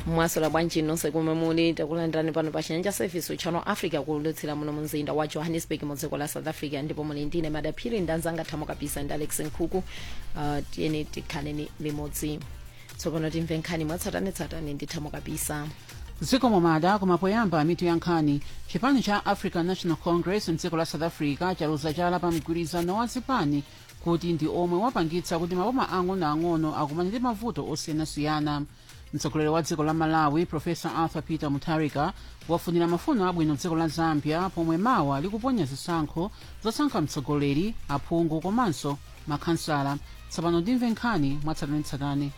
mwasula bwanji nonse kumwe muli takulandirani pano pa chinyanja service channel africa kulutsira muno mumzinda wa johannesburg mu dziko la south africa ndipo muli ndine madaphiri ndanzanga thamo kapisa ndi alex nkhuku uh, tiyeni tikhaleni limodzi tsopano timve nkhani mwatsatanetsatane ndi thamo kapisa dziko momada kumapoyamba mitu ya nkhani chipani cha african national congress mdziko la south africa chaluza chala pa mgwirizano wa zipani kuti ndi omwe wapangitsa kuti maboma ang'onoang'ono akumane ndi mavuto osiyanasiyana mtsogoleri wa dziko la malawi profesa arthur peter mutharika wafunira mafuno abwino dziko la zambia pomwe mawa likuponya zisankho zosankha mtsogoleri aphungu komanso makhansala tsopano timve nkhani mwatsatanetsatane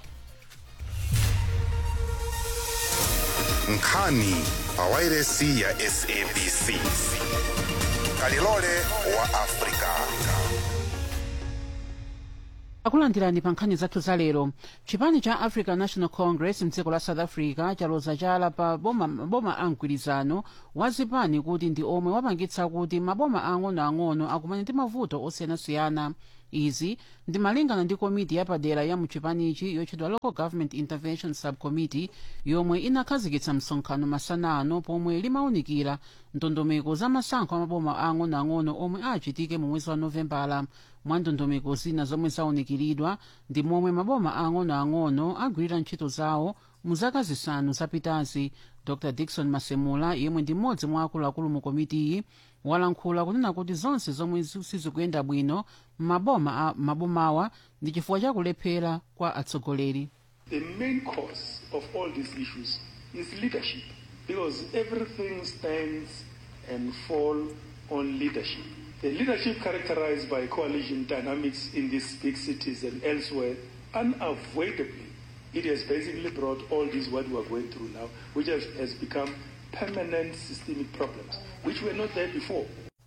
nkhani pawairesi ya sabc kalilole wa afrika akulandirani pa nkhani zathu za lero chipani cha african national congress mdziko la south africa chaloza chala pa boma, boma a mgwirizano wa zipani kuti ndi omwe wapangitsa kuti maboma ang'onoang'ono akumane ndi mavuto osiyanasiyana izi ndi malingana ndi komiti yapadera ya muchipanichi yotchedwa local government intervention subcommittee yomwe inakhazikitsa msonkhano masana ano pomwe limawunikira ndondomeko za masankho a maboma ang'onoang'ono omwe achitike mu mwezi wa novembala mwa ndondomeko zina zomwe zawunikiridwa ndi momwe maboma ang'onoang'ono agwirira ntchito zawo mu zaka zisanu zapitazi dr dickson masemula yemwe ndi mmodzi mwa akuluakulu mu komitiyi walankhula kunena kuti zonse zomwe sizikuyenda bwino m'maboma mabomawa ndi chifukwa chakulephera kwa atsogoleri The main cause of all these issues is leadership because everything stands and falls on leadership. The leadership characterized by coalition dynamics in these big cities and elsewhere, unavoidably, it has basically brought all this what we are going through now, which has, has become permanent systemic problems, which were not there before.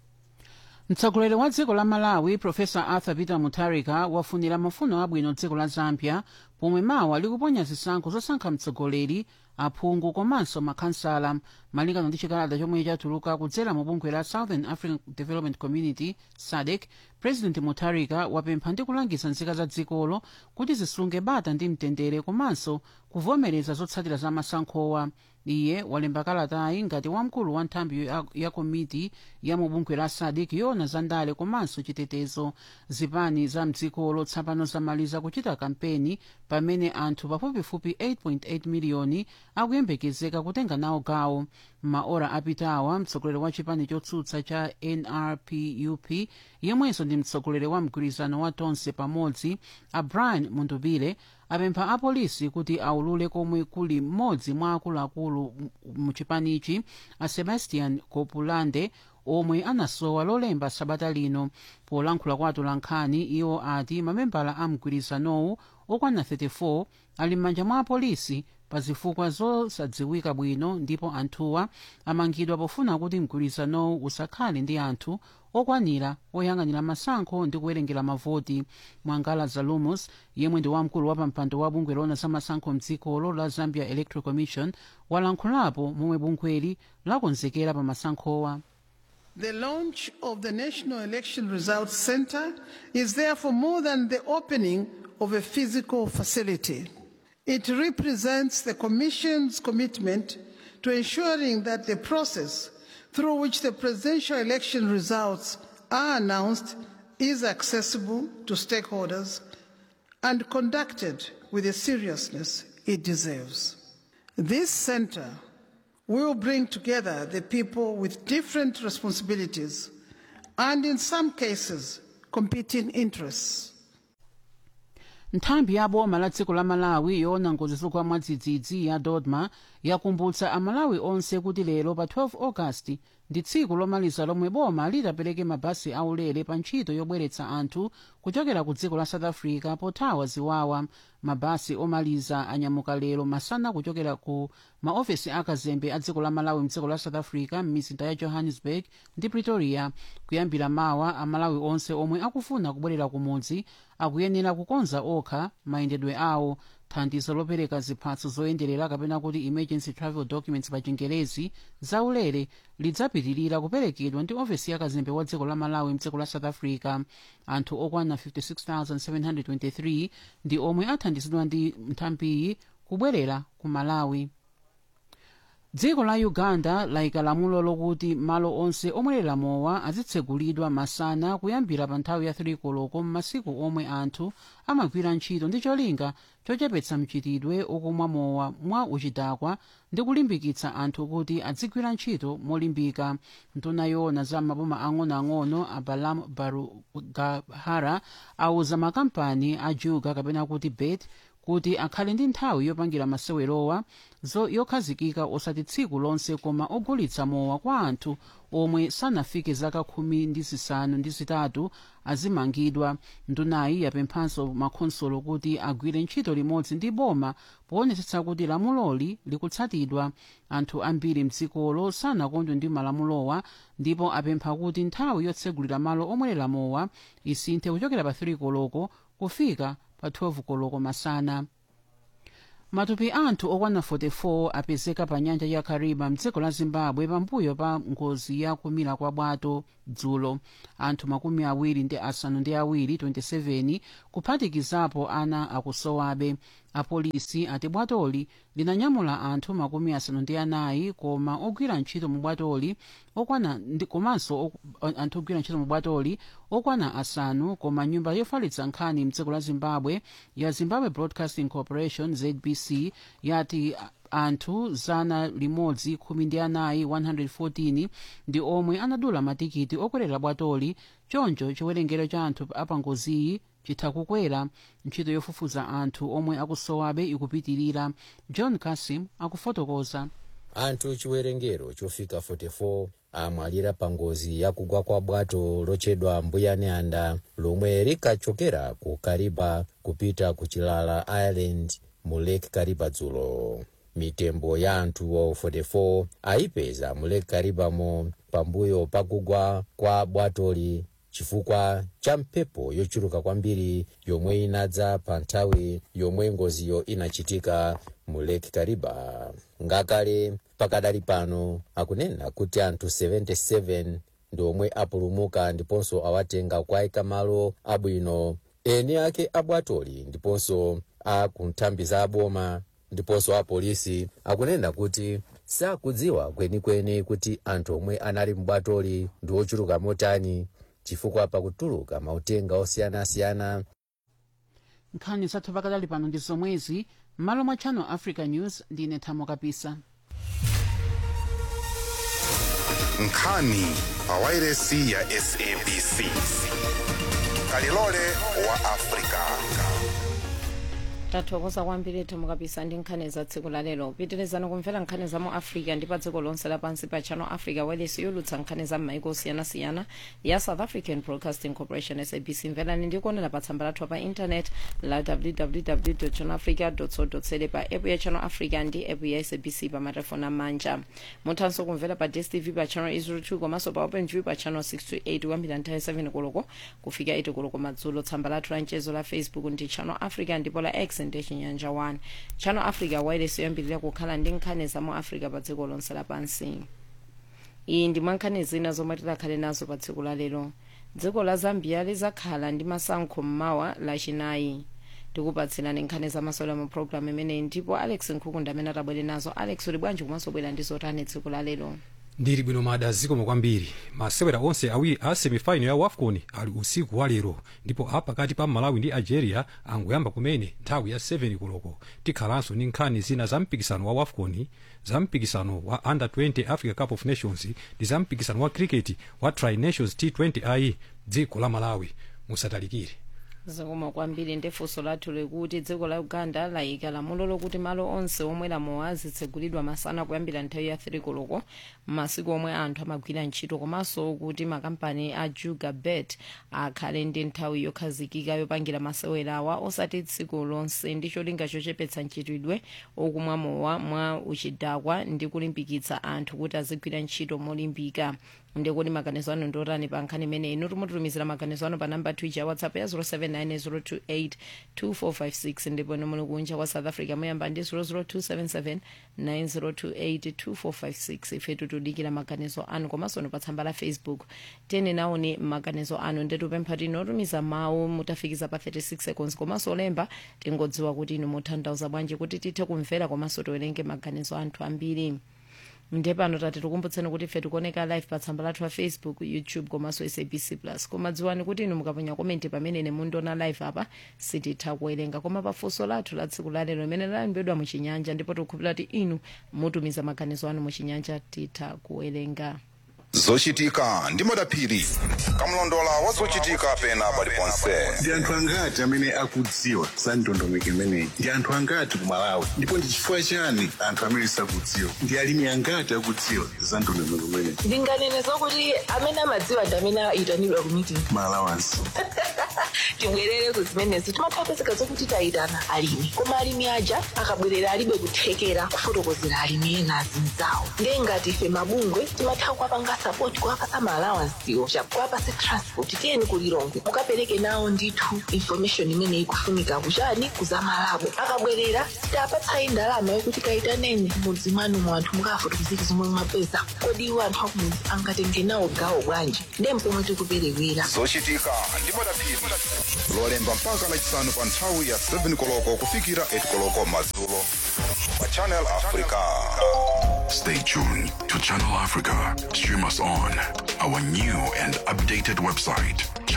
mtsogoleri wa dziko la malawi profesa arthur peter mutharika wafunira mafuno abwino dziko la zambia pomwe mawa likuponya zisankho zosankha mtsogoleri aphungu komanso makhansala malingana ndi chikalata chomwe chatuluka kudzera mu bungwe la southern african development community sadc president mutharika wapempha ndi kulangiza nzika za dzikolo kuti zisunge bata ndi mtendere komanso kuvomereza zotsatira za masankhowa iye walemba kalatayi ngati wamkulu wa nthambi ya, ya komiti ya mu bungwe la sadc yoona za ndale komanso chitetezo zipani za mdzikolo tsopano zamaliza kuchita kampeni pamene anthu pafupifupi 8.8 miliyoni akuyembekezeka kutenga nawo gawo maora apitawa mtsogoleri wa chipani chotsutsa cha nrpup yemwenso ndi mtsogoleri wa mgwirizano wa tonse pamodzi a brian mundubile apempha apolisi kuti aulule komwe kuli mmodzi mwa akuluakulu mu chipanichi a sebastian kopulande omwe anasowa lolemba sabata lino polankhula kwa atolankhani iwo ati mamembala a mgwirizanowu okwana 34 ali m'manja mwa apolisi pa zifukwa zosadziwika bwino ndipo anthuwa amangidwa pofuna kuti mgwirizanowu usakhale ndi anthu okwanira oyang'anira masankho ndi kuwerengera mavoti mwangala zalumus yemwe ndi wamkulu wa pampando wa bungwe loona za masankho mdzikolo la zambia electoral commission walankhulapo momwe bungweli lakonzekera pa masankhowa The launch of the National Election Results Center is therefore more than the opening of a physical facility. It represents the Commission's commitment to ensuring that the process through which the presidential election results are announced is accessible to stakeholders and conducted with the seriousness it deserves. This center will bring together the people with different responsibilities and, in some cases, competing interests. nthambi ya boma la dziko la malawi yoona ngozi zogwa mwadzidzidzi ya dodma yakumbutsa amalawi onse kuti lero pa 12 agasti ndi tsiku lomaliza lomwe boma litapereke mabasi aulere pa ntchito yobweretsa anthu kuchokera ku dziko la south africa pothawa ziwawa mabasi omaliza anyamuka lero masana kuchokera ku maofesi akazembe a dziko la malawi mdziko la south africa m'mizinda ya johannesburg ndi pretoria kuyambira mawa amalawi onse omwe akufuna kubwerera kumudzi akuyenera kukonza okha mayendedwe awo thandizo lopereka ziphatso zoyenderera kapena kuti emergency travel documents pa chingerezi zaulere lidzapitirira kuperekedwa ndi ofesi yakazembe wa dziko la malawi mdziko la south africa anthu okwana 56723 ndi omwe athandizidwa ndi nthambiyi kubwerera ku malawi dziko la uganda layika lamulo lokuti malo onse omwerera mowa azitsegulidwa masana kuyambira pa nthawi ya 3 koloko m'masiku omwe anthu amagwira ntchito ndi cholinga chochepetsa mchitidwe okumwa mowa mwa uchidakwa ndi kulimbikitsa anthu kuti adzigwira ntchito molimbika nduna yoona za maboma ang'onoang'ono abalam barugahara auza makampani a juga kapena kuti bet kuti akhale ndi nthawi yopangira masewerowa yokhazikika osati tsiku lonse koma ogulitsa mowa kwa anthu omwe sanafike zaka khumi ndi zisanu ndi zitatu azimangidwa ndunayi yapemphanso makhonsolo kuti agwire ntchito limodzi ndi boma poonetsetsa kuti lamuloli likutsatidwa anthu ambiri mdzikolo sanakondwe ndi malamulowa ndipo apempha kuti nthawi yotsegulira malo omwerera mowa isinthe kuchokera pa 3 koloko kufika pa 12 koloko masana matupi anthu okwana 44 apezeka pa nyanja ya kariba mdziko la zimbabwe pambuyo pa ngozi ya kumira kwa bwato dzulo anthu makumi awiri ndi asanu ndi awiri 27 kuphatikizapo ana akusowabe apolisi ati bwatoli linanyamula anthu makumi asanu ndi anayi koma ogwira ntchito mu bwatoli okwana komanso anthu ogwira ntchito mu bwatoli okwana asanu koma nyumba yofalitsa nkhani mdziko la zimbabwe ya zimbabwe broadcasting corporation zbc yati anthu zana limodzi khumi ndi anayi 114 ndi omwe anadula matikiti okwerera bwatoli choncho chiwerengero cha anthu apangoziyi chitha kukwera ntchito yofufuza anthu omwe akusowabe ikupitirira john kasim akufotokoza anthu chiwerengero chofika 44 amwalira pa ngozi yakugwa kwa bwato lotchedwa mbuyanianda lomwe likachokera ku kariba kupita ku chilala island mu lake kariba dzulo mitembo ya anthuwo 44 ayipeza mu lake karibamo pambuyo pakugwa kwa bwatoli chifukwa cha mphepo yochuluka kwambiri yomwe inadza pa nthawi yomwe ngoziyo inachitika mu lake kariba ngakale pakadali pano akunena kuti anthu 77 ndi omwe apulumuka ndiponso awatenga kuayika malo abwino eni ake abwatoli ndiponso a kunthambi za aboma ndiponso apolisi akunena kuti sakudziwa kwenikweni kuti anthu omwe anali mbwatoli ndi ochuluka motani chifukwa pakutuluka mautenga osiyanasiyana nkhani zathu pakadali pano ndi zomwezi m'malo mwa channel africa news ndine thamo kapisa nkhani pa wairesi ya sabc kalilole wa afrika tathokoza kwambiri thamo kapisa ndi nkhani za tsiku lalero pitirizani kumvera nkhani za mu africa ndi pa dziko lonse lapansi pa channel africa wailesi yolutsa nkhani za m'maiko osiyanasiyana ya south african broadcasting corporation sabc mverani ndi kuonera pa tsamba lathu pa intanet la www channel africa co za pa app ya channel africa ndi app ya sabc pa matelefoni amanja muthanso kumvera pa dstv pa channel 02 komanso pa openview pa channel 628 kuyambira nthawi 7 koloko kufika 8 koloko madzulo tsamba lathu la mchezo la facebook ndi channel africa ndipo la x ndi chinyanja 1 channel africa wailesi yoyambirira kukhala ndi nkhani za mu africa pa dziko lonse lapansi iyi ndi mwa nkhani zina zomwe tidakhale nazo pa tsiku la lero dziko la zambia lizakhala ndi masankho mmawa lachinayi tikupatsirani nkhani zamasewera mu programu imeneyi ndipo alex nkhukunda amene atabwere nazo alex uli bwanji komanso bwera ndi zotani tsiku la lero ndili bwino mada zikomo kwambiri masewera onse awiri a semifinal ya wafcon ali usiku wa lero ndipo apakati pa malawi ndi algeria angoyamba kumene nthawi ya 7 koloko tikhalanso ndi nkhani zina za mpikisano wa wafcon za mpikisano wa under 20 africa cup of nations ndi za mpikisano wa cricket wa tri nations t20 i dziko la malawi musatalikire zikomo kwambiri ndifunso lathu likuti dziko la uganda layika lamulo lokuti malo onse omwera mowa azitsegulidwa masana kuyambira nthawi ya 3 koloko masiku omwe anthu amagwira ntchito komanso kuti makampani a juga bet akhale ndi nthawi yokhazikika yopangira masewerawa osati tsiku lonse ndi cholinga chochepetsa mchitidwe okumwa mowa mwa uchidakwa ndi kulimbikitsa anthu kuti azigwira ntchito molimbika ndikuti maganizo anu ndiotani pa nkhani imeneyi inu timututumizira maganizo anu pa namba twija ya whatsapp ya 0790282456 ndipo inu muli kunja kwa south africa muyamba ndi 0027790282456 ife tikudikira maganizo anu komanso pa tsamba la facebook tiyeni naoni maganizo anu nditupempha kuti inotumiza mawu mutafikiza pa 36 seconds komanso olemba tingodziwa kuti inu mutanthauza bwanji kuti tithe kumvera komanso tiwerenge maganizo anthu ambiri nde pano tati tikumbutseni kuti ife tikuoneka live pa tsamba lathu la facebook youtube komanso sabc plus koma dziwani kuti inu mukaponya komenti pamene nemundiona live apa sititha kuwerenga koma pafunso lathu la tsiku lalero limene lalembedwa muchinyanja ndipo tikukhulupirira kuti inu mutumiza maganizo anu muchinyanja titha kuwerenga zochitika ndi madaphiri kamlondola wa zochitika pena paliponse ndi anthu angati amene akudziwa za ndondomeko imeneyi ndi anthu angati ku malawi ndipo ndi chifukwa chani anthu amene sakudziwa ndi alimi angati akudziwa za ndondomeko imeneyi ndinganene zokuti amene amadziwa ndi amene ayitanidwa ku meeting malawanso tibwerere ku zimenezo timathapezeka zokuti tayitana alimi koma alimi aja akabwerera alibe kuthekera kufotokozera alimi ena azinzawo ndiye ngati ife mabungwe timatha kuwapanga sapoti kuwapasa maalawansiwo kuwapasa transport tiyeni kulilongwe mukapereke nawo ndithu information imene ikufunika kuchani kuzamalabo akabwerera sitapatsayi ndalama yokuti kayitaneni mudzi mwanu mu anthu mukafotokozeki zomwe mwapeza kodi iwo anthu akumudzi angatenge nawo gawo bwanji ndiye mpomwe tikuperewera zochitika ndi madaphiri lolemba mpaka lachisanu pa nthawi ya 7 koloko kufikira 8 koloko madzulo pa channel africa Stay tuned to Channel Africa. Stream us on our new and updated website,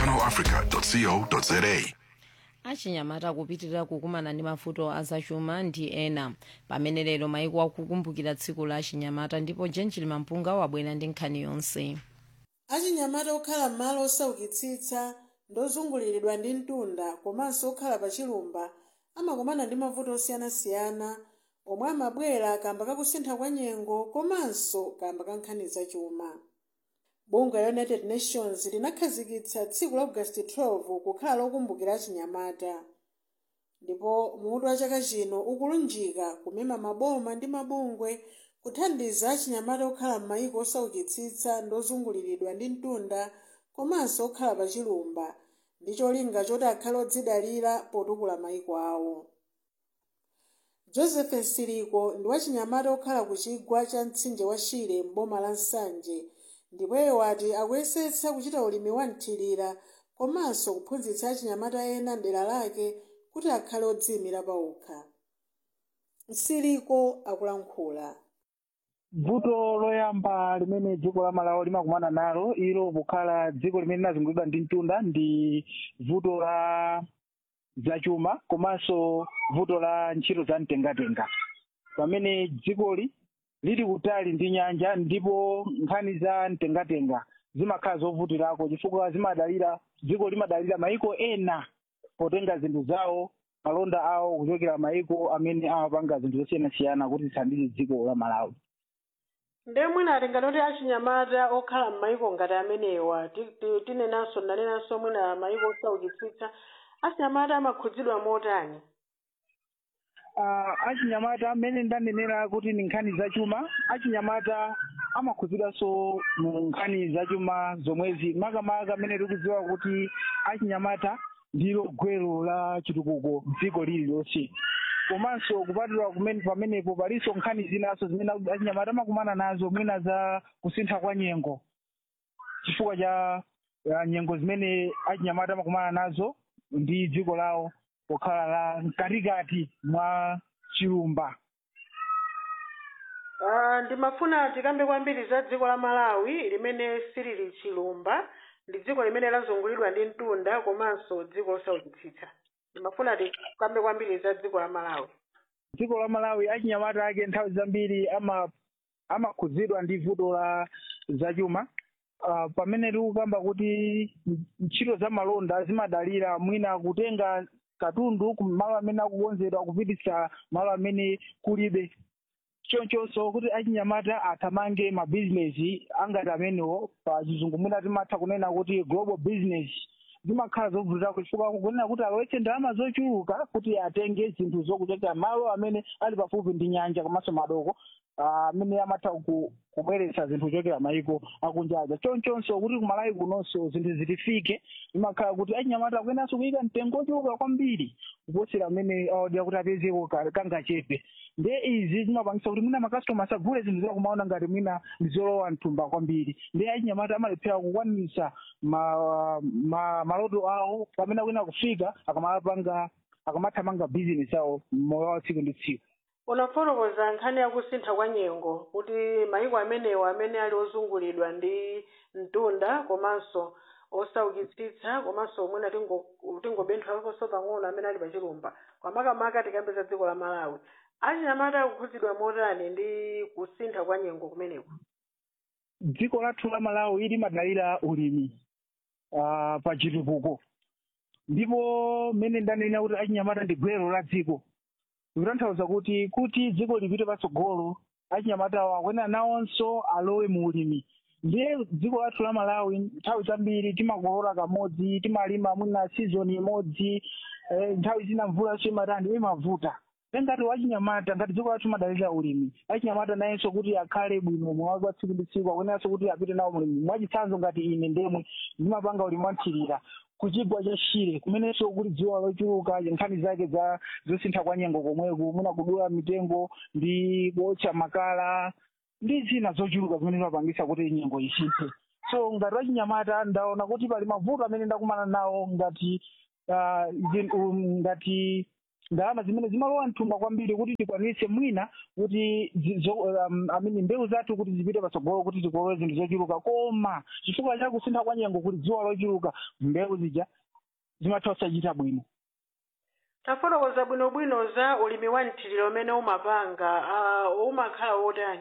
channelafrica.co.za. achinyamata akupitirira kukumana ndi mavuto azachuma ndi ena pamene lero maiko akukumbukira tsiku la achinyamata ndipo jenjili mampunga wabwera ndi nkhani yonse achinyamata okhala m'malo osaukitsitsa ndozunguliridwa ndi mtunda komanso okhala pa chilumba amakumana ndi mavuto osiyanasiyana omwe amabwera kamba kakusintha kwa nyengo komanso kamba ka nkhani zachuma bungwe la united nations linakhazikitsa tsiku la august 12 kukhala lokumbukira achinyamata ndipo mutu wa chaka chino ukulunjika kumema maboma ndi mabungwe kuthandiza achinyamata okhala m'mayiko osaukitsitsa ndozunguliridwa ndi mtunda komanso okhala pa chilumba ndi cholinga choti akhale odzidalira potukula mayiko awo joseph nsiriko ndi wachinyamata okhala ku chigwa cha mtsinje wa shire m'boma la nsanje ndipo iye wati akuyesetsa kuchita ulimi wa mthirira komanso kuphunzitsa achinyamata ena mdera lake kuti akhale odziyimira pawokha nsiriko akulankhula vuto loyamba limene dziko la malawi limakumana nalo ilo kukhala dziko limene linazungulidwa ndi mtunda ndi vuto la zachuma komanso vuto la ntchito za mtengatenga pamene dzikoli lili kutali ndi nyanja ndipo nkhani za mtengatenga zimakhala zovutirako chifukwa zimadalira dziko limadalira mayiko ena potenga zinthu zawo malonda awo kuchokera mayiko amene amapanga zinthu zosiyanasiyana kuti zithandize dziko la malawi ndiye mwina atingati kuti achinyamata okhala m'mayiko ngati amenewa ti- ti- tinenanso ndanenanso mwina mayiko osaukitsitsa achinyamata amakhudzidwa motani uh, achinyamata amene ndanenera kuti ni nkhani zachuma achinyamata amakhudzidwanso mu nkhani zachuma zomwezi makamaka amene tikudziwa kuti achinyamata ndilo gwero la chitukuko dziko lililonse komanso kupatula kumene pamenepo palinso nkhani zinaso zimene achinyamata amakumana nazo mwina za kusintha kwa nyengo chifukwa cha ya nyengo zimene achinyamata amakumana nazo ndi dziko lawo pokhala la mkatikati mwa chilumba Ah, ndimafuna tikambe kwambiri za dziko la malawi limene silili chilumba ndi dziko limene lazungulidwa ndi mtunda komanso dziko losaukitsitsa ndimafuna tikambe kwambiri za dziko la malawi dziko la malawi achinyamata ake nthawi zambiri ama amakhudzidwa ndi vuto la zachuma uh, pamene tikukamba kuti ntchito za malonda zimadalira mwina kutenga katundu ku malo amene akukonzedwa kupititsa malo amene kulibe chonchonso kuti achinyamata athamange mabizinesi angati amenewo pa chizungu mwina timatha kunena kuti global business zimakhala zovutirako chifukwa kunena kuti alowetse ndalama zochuluka kuti atenge zinthu zokuchokera malo amene ali pafupi ndi nyanja komanso madoko ah, amene amatha ku- kubweretsa zinthu kuchokera mayiko akunjaja chonchonso kuti kumalawi kunonso zinthu zitifike zimakhala kuti achinyamata akuyenanso kuyika mtengo ochuluka kwambiri kuposera amene awadira kuti apezeko ka- kangachepe ndiye izi zimapangisa kuti mwina makastoma asagule zinthu zakumaona ngati mwina ndi zolowa mthumba kwambiri ndiye achinyamata amalephera kukwanisa ma, ma, maloto awo pamene akuyena kufika akamalapanga akamathamanga bizinesi awo moyo wa tsiku ndi tsiku unafotokoza nkhani yakusintha kwa nyengo kuti mayiko amenewo amene ali ozungulidwa ndi mtunda komanso osaukitsitsa komanso omwena tingobenthwakonso pang'ono amene ali pachilumba kwamakamaka tikambeza dziko la malawi achinyamata akukhudzidwa motani ndi kusintha kwa nyengo kumeneko dziko lathu la malawi limadalira ulimi uh, pa chitukuko ndipo mmene ndanena kuti achinyamata ndi gwero la dziko zikutanthauza kuti kuti dziko lipite patsogolo achinyamatawo akwena nawonso alowe mu ulimi ndiye dziko lathu la malawi nthawi zambiri timakolola kamodzi timalima mwina season imodzi eh, nthawi zina mvula simatani imavuta ngati wachinyamata ngati dziko lathu madalira ulimi achinyamata nayenso kuti akhale bwino mwawi kwa tsiku ndi tsiku akwenenso kuti apite nawo mulimi mwachitsanzo ngati ine ndemwe ndimapanga ulimi wanthirira kuchigwa cha shire kumenenso kuti dziwa lochuluka nkhani zake za zosintha kwa nyengo komweko muna kudula mitengo ndi kuotcha makala ndi zina zochuluka zimene zimapangisa kuti nyengo isinthe so ngati wachinyamata ndaona kuti pali mavuto amene ndakumana nawo ngati uh, zin, um, ngati ndalama zimene zimalowa mthumba kwambiri kuti tikwanise mwina kuti um, amene mbewu zathu kuti zipite patsogolo kuti tikolowe zinthu zochuluka koma chifukwa cha kusintha kwa nyengo kuti dziwa lochuluka mbewu zija zimatha kusachita bwino tafotokoza bwinobwino za ulimi wa mthiriro umene umapanga uh, umakhala wotani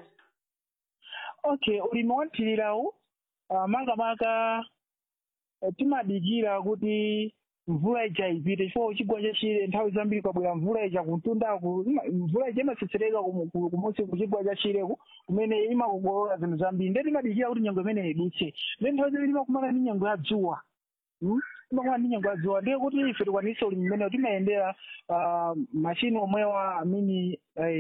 okay ulimi wa mthirirawu uh, makamaka uh, timadikira kuti mvula ija ipite chifukwa chigwa chachire nthawi zambiri kwabwera mvula ija kumtundaku mvula ija imatsetsereka kumunsi kuchigwa chachireku kumene imakokolola zinthu zambiri ndiye timadikira kuti nyengo imeneyi idutse ndiye nthawi zambiri timakumana ndi nyengo ya dzuwa timakumana ndi nyengo ya dzuwa ndiye kuti ife tikwanise ulimi mmenewo timayendera mashini omwewa amini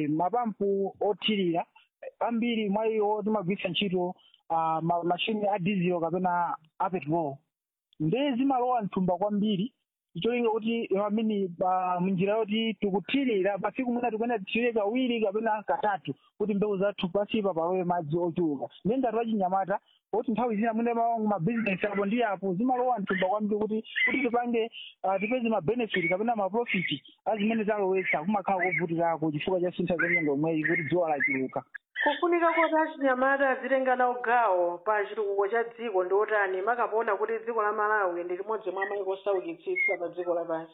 mapampu othirira ambiri mwa iwo timagwiritsa ntchito mashini a diesel kapena a petrol ndiye zimalowa mthumba kwambiri icholinga kuti amini munjira yoti tikuthirira pasiku mwina tikuyenda tithirire kawiri kapena katatu kuti mbewu zathu pasipa palowe madzi ochuluka ndiye ngati wachinyamata kuti nthawi zina mwina mabizinesi apo ndi apo zimalowa mthumba kwambiri kuti kuti tipange tipeze mabenefit kapena maprofit azimene zalowetsa kumakhala kovutirako chifukwa cha sintha za nyengo imweyi kuti dziwa lachuluka kufunika kuti achinyamata azitenga nawo gawo pa chitukuko cha dziko ndi otani makapoona kuti dziko la malawi ndi limodzi mwa mayiko osaukitsitsa pa dziko lapansi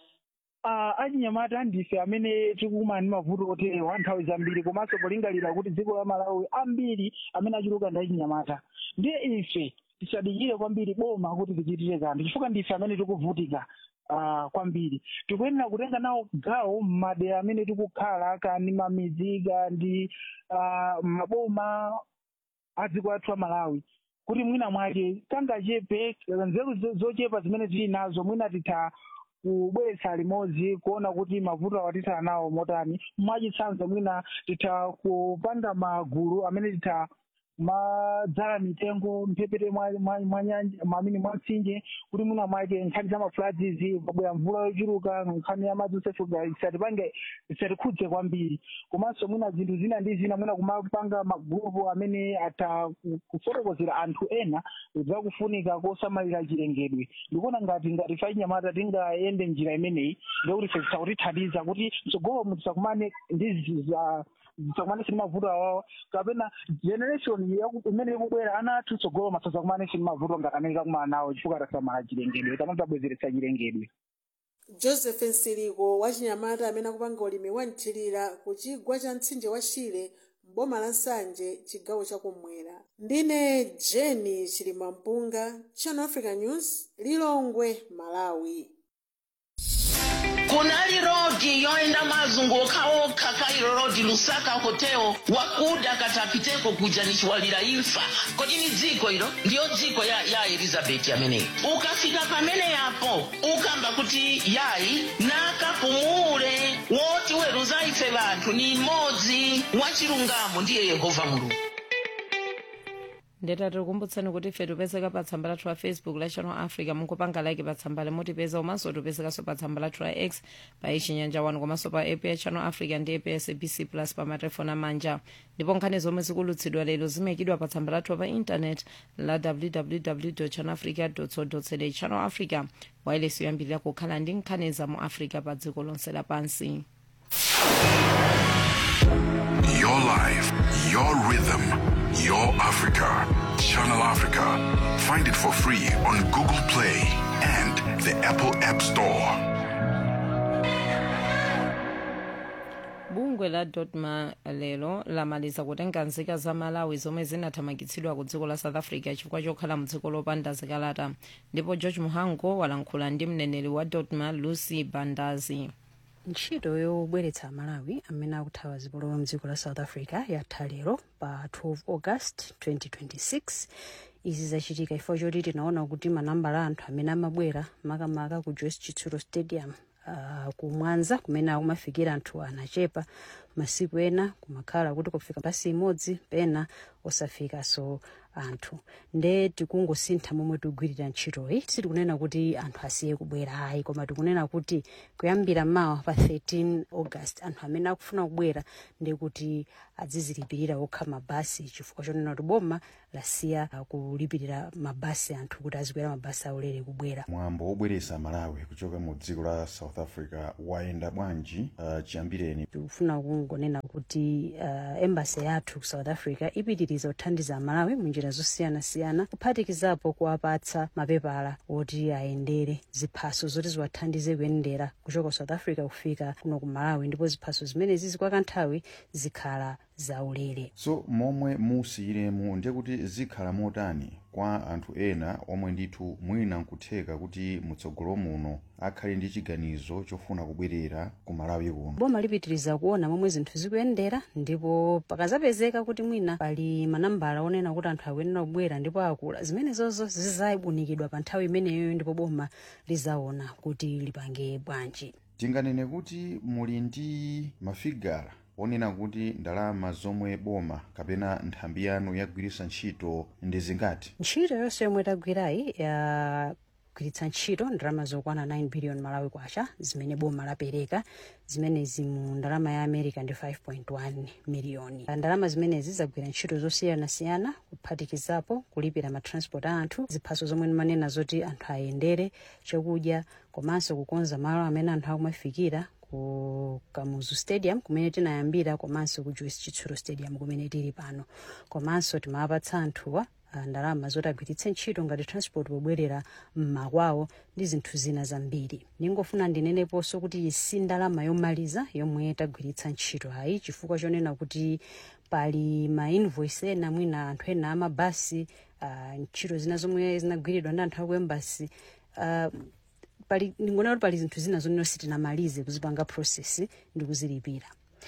uh, achinyamata ndife amene tikukumana ndi mavuto oterewa nthawi zambiri komanso polingalira kuti dziko la malawi ambiri amene achuluka ndi achinyamata ndiye ife tisadikire kwambiri boma kuti tichitire kanthu chifukwa ndife amene tikuvutika uh, kwambiri tikuyenera kutenga nawo gawo m'madera amene tikukhala kandi mamidzi kandi uh, maboma a dziko lathu la malawi kuti mwina mwake tangachepe nzeru zochepa zimene tili nazo mwina titha kubweretsa limodzi kuona kuti mavuto awatithana nawo motani mwachitsanzo mwina titha kupanga magulu amene titha madzala mitengo mphepete mwa nyanja mamini mwa mtsinje kuti mwina mwake nkhani za mafuladzizi pabwera mvula yochuluka nkhani ya madzi osefuka isatipange isatikhudze kwambiri komanso mwina zinthu zina ndi zina mwina kumapanga magrupu amene atha kufotokozera anthu ena zakufunika kosamalira chilengedwe ndikuona ngati ngati fachinyamata tingayende njira imeneyi ndikuti ife zisakutithandiza kuti mtsogolo mu tisakumane ndi za tisakumane sini mavuto awawo kapena generation imene ikubwera ana athu tsogolo masazakumane sini mavuto ngati amene takumana nawo chifukwa tasamala chilengedwe kapena tabwezeretsa chilengedwe joseph nsiliko wachinyamata amene akupanga ulimi wa mthirira ku chigwa cha mtsinje wa shire mboma la nsanje chigawo chakummwera ndine jeni chilimampunga channel africa news lilongwe malawi kunali rodi yoenda mazunguka okha kairo rodi lusaka hotel wakuda katapiteko kuja nichiwalira imfa kodi ni dziko ilo ndiyo dziko ya, ya elizabeti ameneyi ukafika pamene yapo ukamba kuti yayi nakapumule woti weruza ife vanthu ni mmodzi wachilungamo ndiye yehova mulungu ndeta tikukumbutsani kuti ife tipezeka pa tsamba lathu la facebook la channel africa mungopanga like pa tsamba limutipeza komanso tipezekanso pa tsamba lathu la x pa ichinyanja 1 komanso pa app ya channel africa ndi app ya sabc plus pa matelefoni amanja ndipo nkhani zomwe zikulutsidwa lero zimayikidwa pa tsamba lathu pa intanet la www channel africa co za channel africa wailesi yoyambirira kukhala ndi nkhani za mu africa pa dziko lonse lapansi life, your rhythm, your Africa. Channel Africa. Find it for free on Google Play and the Apple App Store. bungwe la dotma lero lamaliza kutenga nzika za malawi zomwe zinathamangitsidwa ku dziko la south africa chifukwa chokhala mdziko lopanda zikalata ndipo george muhango walankhula ndi mneneri wa dotma lucy bandazi ntchito yobweretsa amalawi amene akuthawa zipolowe mdziko la south africa yatha lero pa 12 august 2026 izi zachitika ifo choti tinaona kuti manambala a anthu amene amabwera makamaka ku joyce chitsulo stadium uh, ku mwanza kumene akumafikira anthu anachepa masiku ena kumakhala kuti kufika basi imodzi pena osafikanso anthu nde tikungosintha momwe tikugwirira ntchitoyi sitikunena kuti anthu asiye kubwera ayi koma tikunena kuti kuyambira mawa pa 13 august anthu amene akufuna kubwera ndi kuti adzizilipirira okha mabasi chifukwa chonena kuti boma lasiya uh, kulipirira mabasi anthu kuti azikwera mabasi aulere kubwera mwambo wobweretsa malawi kuchoka mu dziko la south africa wayenda bwanji uh, chiyambireni tikufuna kungonena kuti uh, embasi yathu ku south africa ipitiriza kuthandiza amalawi munjira zosiyanasiyana kuphatikizapo kuwapatsa mapepala oti ayendere ziphaso zoti ziwathandize kuyendera kuchoka ku south africa kufika kuno ku malawi ndipo ziphaso zimenezi zikwa kanthawi zikhala zaulere so momwe musiyiremu ndiye kuti zikhala motani kwa anthu ena omwe ndithu mwina nkutheka kuti mutsogolo muno akhale ndi chiganizo chofuna kubwerera ku malawi kuno boma lipitiriza kuona momwe zinthu zikuyendera ndipo pakazapezeka kuti mwina pali manambala onena kuti anthu akuyenera kubwera ndipo akula zimenezozo zizayibunikidwa pa nthawi imeneyo ndipo boma lizaona kuti lipange bwanji tinganene kuti muli ndi mafigara onena kuti ndalama zomwe boma kapena nthambi yanu yagwiritsa ntchito ndi zingati ntchito yonse yomwe tagwirayi yagwiritsa ntchito ndalama zokwana 9 billion malawi kwacha zimene boma lapereka zimenezi mu ndalama ya america ndi 5.1 miliyoni ndalama zimenezi zagwira ntchito zosiyanasiyana kuphatikizapo kulipira matransport a anthu ziphaso zomwe ndimanena zoti anthu ayendere chakudya komanso kukonza malo amene anthu akumafikira ku kamuzu stadium kumene tinayambira komanso ku joyce chitsulo stadium kumene tili pano komanso timawapatsa anthuwa uh, ndalama zoti agwiritse ntchito ngati transport pobwerera mmakwawo ndi zinthu zina zambiri ningofuna ndineneponso kuti iyi si ndalama yomaliza yomwe tagwiritsa ntchito ayi chifukwa chonena kuti pali ma invoice ena mwina anthu ena amabasi uh, ntchito zina zomwe zinagwiridwa ndi anthu aku embasi uh, pali ndingonena kuti pali zinthu zina zonena sitinamalize kuzipanga process ndi kuzilipira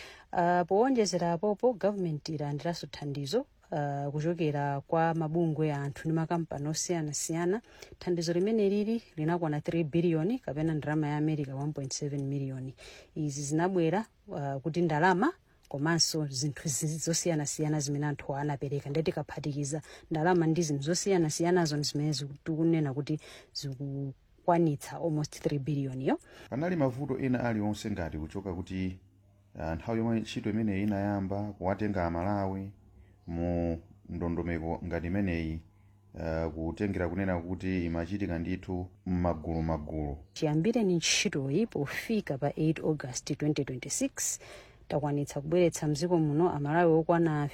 uh, powonjezera apopo government ilandiranso thandizo uh, kuchokera kwa mabungwe a anthu ndi makampani osiyanasiyana thandizo limene lili linakwana 3 biliyoni kapena ndalama ya america 1.7 miliyoni izi zinabwera uh, kuti ndalama komanso zinthu zosiyanasiyana zimene anthu anapereka ndiye tikaphatikiza ndalama ndi zinthu zosiyanasiyanazo zimene tikunena kuti ziku kwanitsa almost 3 billion yo panali mavuto ena aliwonse ngati kuchoka kuti uh, nthawi yomwe ntchito imeneyi inayamba kuwatenga amalawi mu ndondomeko ngati imeneyi uh, kutengera kunena kuti imachitika ndithu m'magulu magulu chiyambireni ntchitoyi pofika pa 8 august 2026 takwanitsa kubweretsa mdziko muno amalawi okwana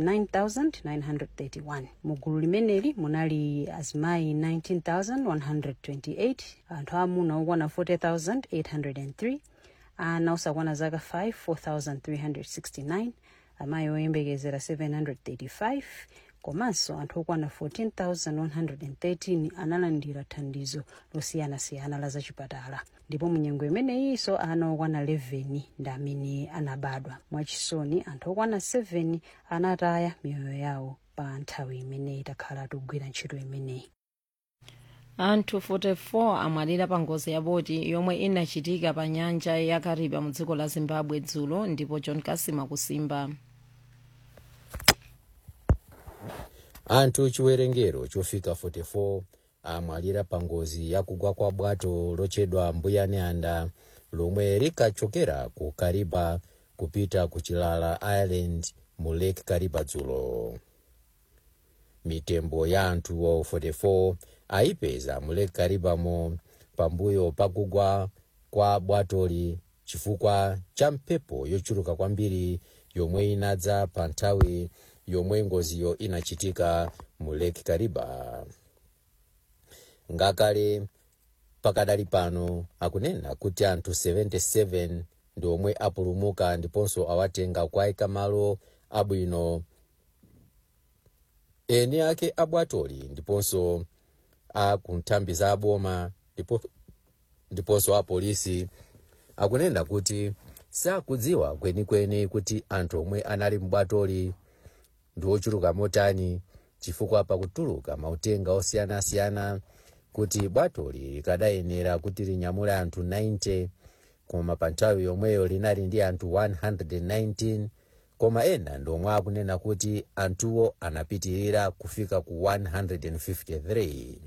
59931 mugulu limeneli munali azimayi 19128 anthu amuna okwana 40803 ana osakwana zaka 5 4369 amayi oyembekezera 735 komanso anthu okwana 14113 analandira thandizo losiyanasiyana la zachipatala ndipo munyengo imeneyinso ana okwana 11 ndi amene anabadwa mwachisoni anthu okwana 7 anataya miyoyo yawo pa nthawi imeneyi takhala tikugwira ntchito imeneyi anthu 44 amwalira pa ngozi ya boti yomwe inachitika pa nyanja ya kariba mu dziko la zimbabwe dzulo ndipo john kasima kusimba anthu chiwerengero chofika 44 amwalira pa ngozi yakugwa kwa bwato lotchedwa mbuyane anda lomwe likachokera ku kariba kupita ku chilala island mu lake kariba dzulo mitembo ya anthu 44 ayipeza mu lake karibamo pambuyo pakugwa kwa bwatoli chifukwa cha mphepo yochuluka kwambiri yomwe inadza pa nthawi yomwe ngoziyo inachitika mu lake kariba ngakale pakadali pano akunena kuti anthu 77 ndi omwe apulumuka ndiponso awatenga kuayika malo abwino eni ake abwatoli ndiponso a kunthambi za aboma ndipo ndiponso apolisi akunena kuti sakudziwa kwenikweni kuti anthu omwe anali mbwatoli ndi ochuluka motani chifukwa pakutuluka mautenga osiyanasiyana kuti bwatoli likadayenera kuti linyamule anthu 90 koma pa nthawi yomweyo linali ndi anthu 119 koma ena ndomwe akunena kuti anthuwo anapitirira kufika ku 153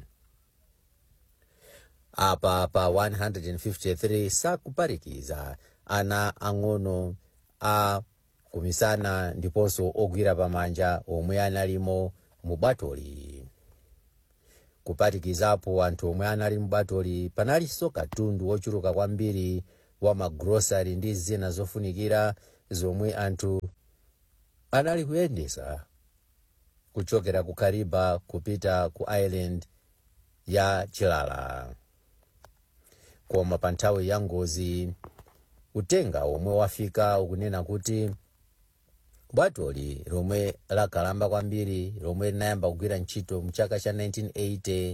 apa pa 153 sakuparikiza ana ang'ono a kumisana ndiponso ogwira pamanja omwe analimo mu bwatoli kupatikizapo anthu omwe anali mu bwatoli panalinso katundu wochuluka kwambiri wa magrosari ndi zina zofunikira zomwe anthu anali kuyendesa kuchokera ku kariba kupita ku island ya chilala koma pa nthawi ya ngozi utenga omwe wafika ukunena kuti bwatoli lomwe lakalamba kwambiri lomwe linayamba kugwira ntchito mu chaka cha 1980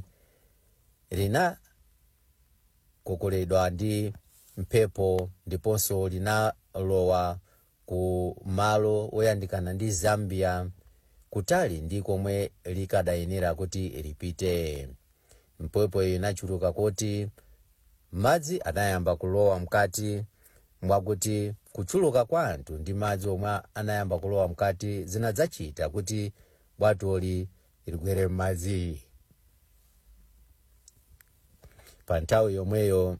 linakokoledwa ndi mphepo ndiponso linalowa ku malo oyandikana ndi zambia kutali ndi komwe likadayenera kuti lipite mphepo iyo inachuluka kuti madzi anayamba kulowa mkati mwakuti kuchuluka kwa anthu ndi madzi omwe anayamba kulowa mkati zinadzachita kuti bwatoli ligwere m'madzi pa nthawi yomweyo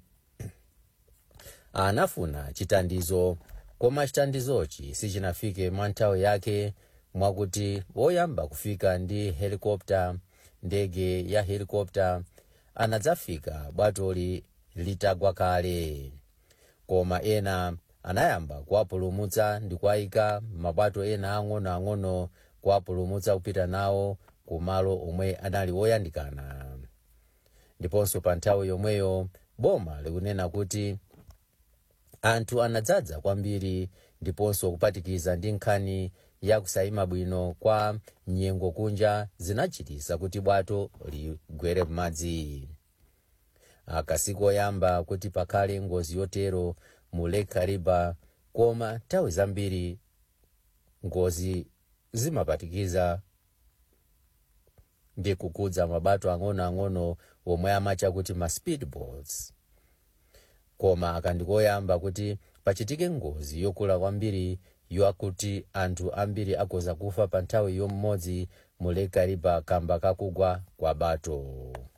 anafuna chitandizo koma chitandizochi sichinafike mwa nthawi yake mwakuti woyamba kufika ndi helikopta ndege ya helikopta anadzafika bwatoli litagwa kale koma ena anayamba kuwapulumutsa ndi kuwayika mabwato ena ang'onoang'ono kuwapulumutsa kupita nawo ku malo omwe anali woyandikana ndiponso pa nthawi yomweyo boma likunena kuti anthu anadzadza kwambiri ndiponso kupatikiza ndi nkhani ya kusayima bwino kwa nyengo kunja zinachitisa kuti bwato ligwere m'madzi akasiku oyamba kuti pakhale ngozi yotero mu lake kariba koma nthawi zambiri ngozi zimapatikiza ndi kukudza mabwato ang'onoang'ono omwe amacha kuti ma speedboats koma akandikoyamba kuti pachitike ngozi yokula kwambiri yakuti anthu ambiri agoza kufa pa nthawi yomodzi mu lake kariba kamba kakugwa kwa bato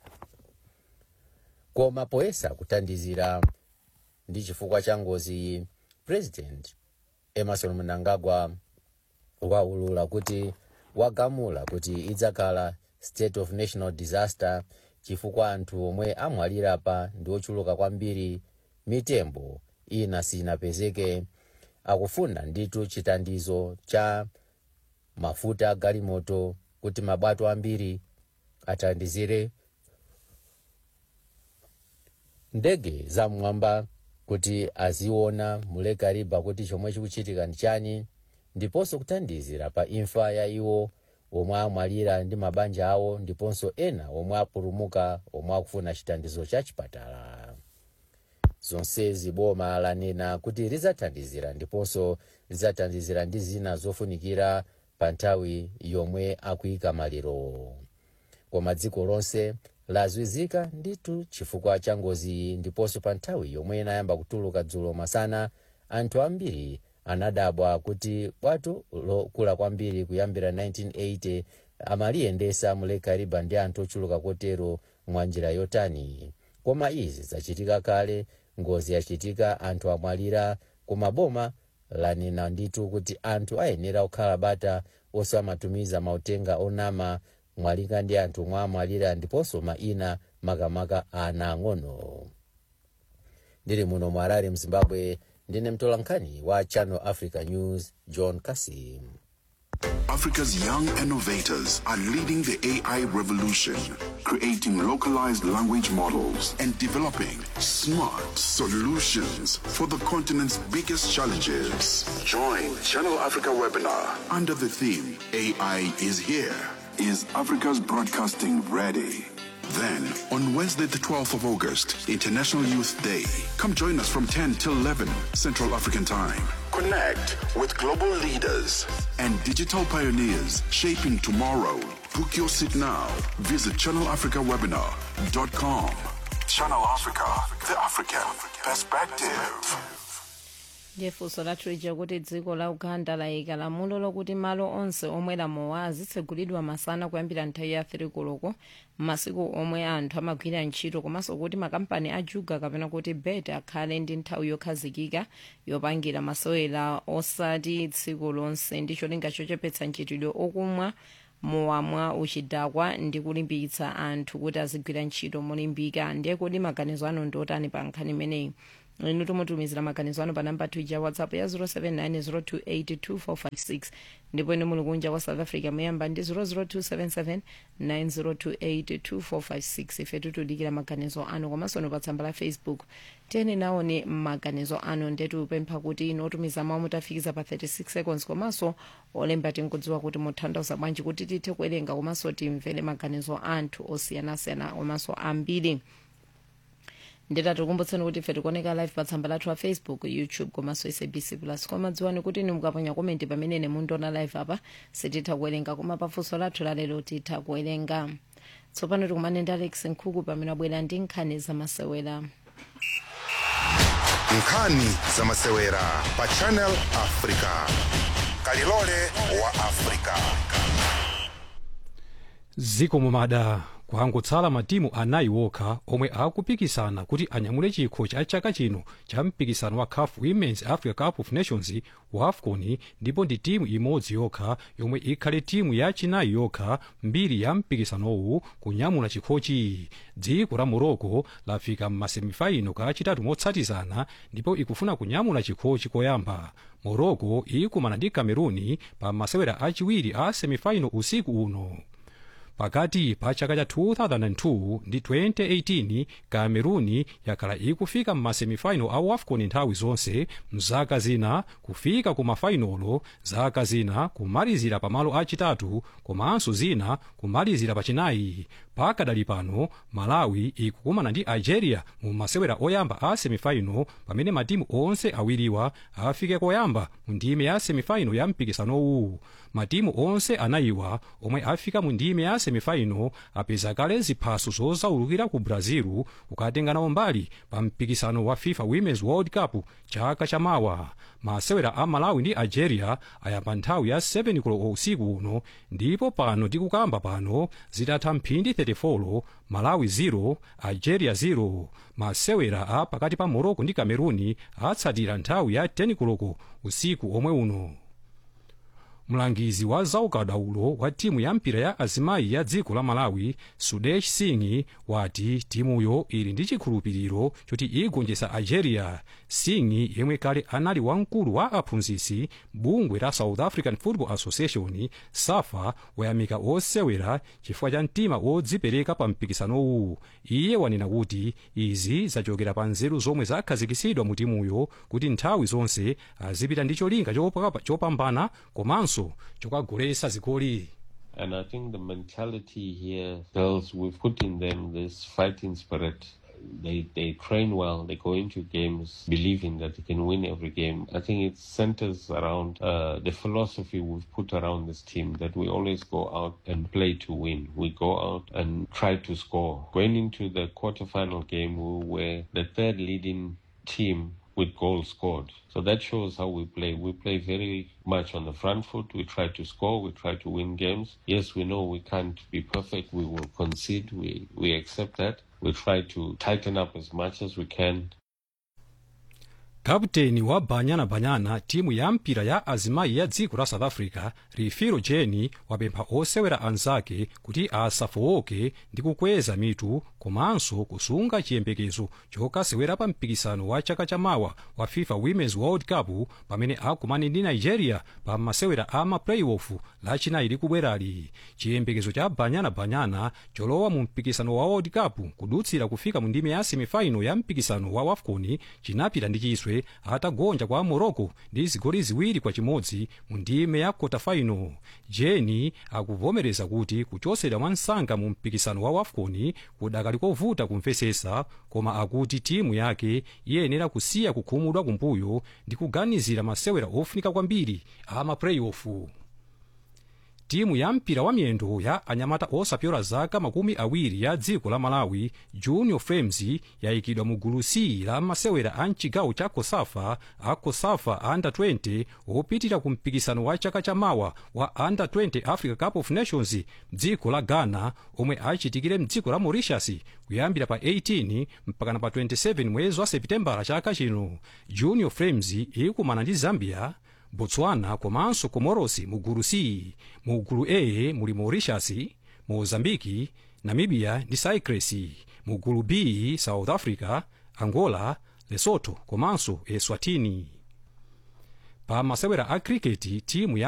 koma poyesa kuthandizira ndi chifukwa cha ngozi iyi president emerson mnangagwa waulula kuti wagamula kuti idzakhala state of national disaster chifukwa anthu omwe amwalira pa ndi ochuluka kwambiri mitembo ina sinapezeke akufuna nditu chitandizo cha mafuta galimoto kuti mabwato ambiri athandizire ndege zamwamba kuti aziona mu lake kariba kuti chomwe chikuchitika ndi chani ndiponso kuthandizira pa imfa ya iwo omwe amwalira ndi mabanja awo ndiponso ena omwe apulumuka omwe akufuna chitandizo cha chipatala zonsezi boma lanena kuti lidzathandizira ndiponso lidzathandizira ndi zina zofunikira pa nthawi yomwe akuyika maliro koma dziko lonse lazwizika nditu chifukwa cha ngozi iyi ndiponso pa nthawi yomwe inayamba kutuluka dzulo masana anthu ambiri anadabwa kuti bwato lokula kwambiri kuyambira 1980 amaliyendesa mu lake kariba ndi anthu ochuluka kotero mwa njira yotani koma izi zachitika kale ngozi yachitika anthu amwalira koma boma lanena nditu kuti anthu ayenera kukhala bata osamatumiza mautenga onama mwalinga ndi anthu omwe amwalira ndiponso maina makamaka ana ang'ono ndili muno mu harare mzimbabwe ndine mtolankhani wa channel africa news john kasim Africa's young innovators are leading the AI revolution, creating localized language models and developing smart solutions for the continent's biggest challenges. Join Channel Africa webinar under the theme AI is here. Is Africa's broadcasting ready? Then, on Wednesday, the 12th of August, International Youth Day, come join us from 10 till 11 Central African Time. Connect with global leaders and digital pioneers shaping tomorrow. Book your seat now. Visit channelafricawebinar.com. Channel Africa, the African perspective. ndiye funso lathu lija kuti dziko la uganda layika lamulo lokuti malo onse omwe lamowa azitsegulidwa masana kuyambira nthawi ya 3 koloko m'masiku omwe anthu amagwira ntchito komanso kuti makampani ajuga kapena kuti bet akhale ndi nthawi yokhazikika yopangira masewera osati tsiku lonse ndi cholinga chochepetsa mchitidwe okumwa mowamwa uchidakwa ndi kulimbikitsa anthu kuti azigwira ntchito molimbika ndiye kuti maganizo anu ndi otani pa nkhani imeneyi inu tumutumizira maganizo anu pa namba ya whatsapp ya 0790282456 ndipo inu muli kunja kwa south africa muyamba ndi 0027790282456 ife tikudikira maganizo anu komanso inu pa tsamba la facebook tiyeni naone maganizo anu ndetu pempha kuti inu otumiza mawu mutafikiza pa 36 seconds komanso olemba tinkudziwa kuti muthandauza bwanji kuti tithe kuwerenga komanso timvere maganizo anthu osiyanasiyana komanso ambiri nditatikumbutseni kuti ife tikuoneka live pa tsamba lathu la facebook youtube komanso sabc plus koma dziwani kuti inu mukaponya komenti pamene mundiona live apa sititha kuwerenga koma pafunso lathu lalero titha kuwerenga tsopano tikumane ndi alex nkhuku pamene abwera ndi nkhani zamasewera nkhani zamasewera pa channel africa kalilole wa africa ziko mumada kwangotsala matimu anayi wokha omwe akupikisana kuti anyamule chikho cha chaka chino cha mpikisano wa caf women's africa cup of nations wa afcon ndipo ndi timu imodzi yokha yomwe ikhale timu yachinayi yokha mbiri ya mpikisanowu kunyamula chikhochi dziko la morocco lafika m'masemifaino kachitatu motsatizana ndipo ikufuna kunyamula chikhochi koyamba morocco ikumana ndi cameruni pa masewera achiwiri a semifaino usiku uno pakati pa chaka cha 2002 ndi 2018 cameruni yakhala ikufika m'masemifaino a afcon nthawi zonse mzaka zina kufika ku mafainolo zaka zina kumalizira pamalo achitatu komanso zina kumalizira pachinayi pakadali pano malawi ikukumana ndi algeria mu masewera oyamba a semifaino pamene matimu onse awiriwa afike koyamba mu ndime ya semifaino ya mpikisanowu matimu onse anayiwa omwe afika mu ndime ya semifaino apeza kale ziphaso zozaulukira ku brazil kukatenga nawo mbali pa mpikisano wa fifa women's world cup chaka chamawa masewera a malawi ndi algeria ayamba nthawi ya 7 koloko usiku uno ndipo pano tikukamba pano zitatha mphindi 34 malawi 0 algeria 0 masewera a pakati pa morocco ndi cameruni atsatira nthawi ya 10 koloko usiku omwe uno mlangizi wa zaukadaulo wa timu ya mpira ya azimayi ya dziko la malawi sudesh singh wati timuyo ili ndi chikhulupiriro choti igonjetsa algeria singh yemwe kale anali wamkulu wa aphunzitsi bungwe la south african football association safa wayamika osewera chifukwa cha mtima wodzipereka pa mpikisanowu iye wanena kuti izi zachokera pa nzeru zomwe zakhazikitsidwa mu timuyo kuti nthawi zonse azipita ndi cholinga chopa- chopambana komanso chokagoletsa zigoli And I think the mentality here, girls, we've put in them this fighting spirit. They they train well. They go into games believing that they can win every game. I think it centers around uh, the philosophy we've put around this team that we always go out and play to win. We go out and try to score. Going into the quarterfinal game, we were the third leading team with goals scored. So that shows how we play. We play very much on the front foot. We try to score. We try to win games. Yes, we know we can't be perfect. We will concede. We, we accept that. We try to tighten up as much as we can kaputeni wa banyana banyana timu ya mpira ya azimayi ya dziko la south africa rifiro jeni wapempha osewera anzake kuti asafowoke ndi kukweza mitu komanso kusunga chiyembekezo chokasewera pa mpikisano wa chaka chamawa wa fifa women's world cup pamene akumane ndi nigeria pa masewera a maplayoff lachinayi likubwerali chiyembekezo cha banyana banyana cholowa mu mpikisano wa world cup kudutsira kufika mu ndime ya semifinal ya mpikisano wa wafcon chinapita ndi chiswe atagonja kwa morocco ndi zigoli ziwiri kwa chimodzi mu ndime ya quarter final jeni akuvomereza kuti kuchosedwa mwa msanga mu mpikisano wa wafcon kudakali kovuta kumvesesa koma akuti timu yake iyenera kusiya kukhumudwa kumbuyo ndi kuganizira masewera ofunika kwambiri a maplayoff timu ya mpira wa miyendo ya anyamata osapyola zaka makumi awiri ya dziko la malawi junior frames yayikidwa mu gulu c la masewera a mchigawo cha kosafa a kosafa under 20 opitira ku mpikisano wa chaka chamawa wa under 20 africa cup of nations mdziko la ghana omwe achitikire mdziko la mauritius kuyambira pa 18 mpakana pa 27 mwezi wa sepitembala chaka chino junior frames ikumana ndi zambia botswana komanso komorosi mu gulu c mu gulu a muli mauritius mozambiki namibia ndi cyprus mu gulu b south africa angola lesotho komanso eswatini pa masewera a cricket timu ya